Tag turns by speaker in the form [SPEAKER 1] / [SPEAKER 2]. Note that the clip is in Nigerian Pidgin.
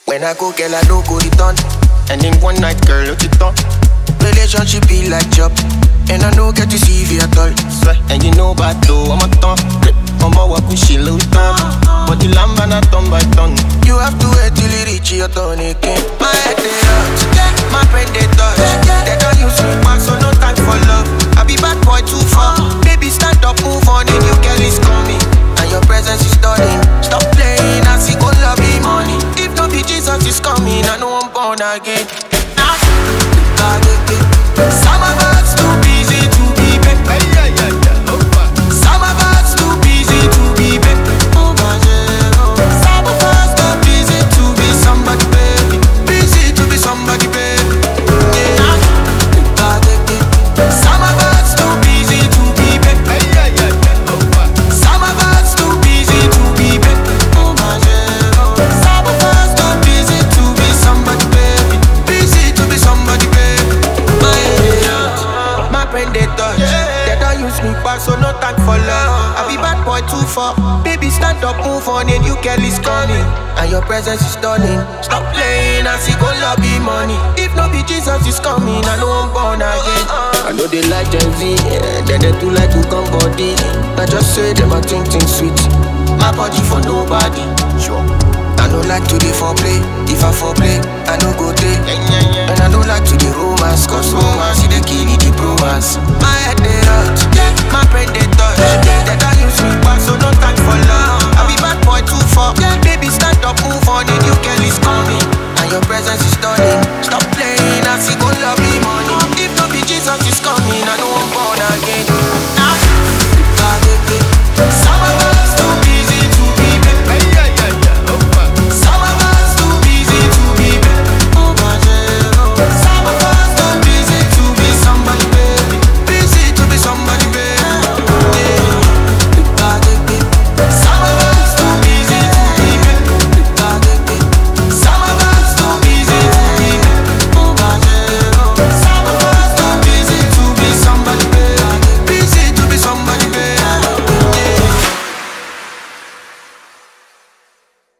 [SPEAKER 1] When I go, girl, I no go return. And in one night, girl, look it on. Relationship be like job. And I no get to see you at all. Swear, and you know about though, I'm a ton. I'm a walk with she little thumb. But the lamb and a ton by ton. You have to wait till you reach your turn again. My head they hurt, my brain they touch. They don't use me back, so no time for love. I be bad boy too far. Baby, stand up, move on, a new girl is coming. And your presence is stunning. Stop playing, I see good love be money. If no be Jesus is coming, I know I'm born again. Nah. Some of us too busy to be back. Some of us too busy to be back. Some of us too busy to be somebody, baby. Busy to be somebody, baby. Yeah. Some of us too busy to be back. Some of us too busy to be back. Some of us too busy to be somebody, baby. Busy to be somebody, baby. My head, my brain they touch. They don't use me back, so no time for love. I be bad boy too far. Baby, stand up, move on, a new girl is coming. And your presence is stunning. Stop playing, I see go lobby money. If no be Jesus is coming, I know I'm born again. I know they like Gen Z, yeah, then they too like to come body. I just say them I think things sweet. My body for nobody. Sure. I don't like to dey foreplay. If I foreplay, I no go take. And I don't like to dey romance, cause romance is the kill the bromance. My head they hurt, my brain they touch. They don't use me back, so no time for love. I be bad boy too far. Baby, stand up, move on, and you can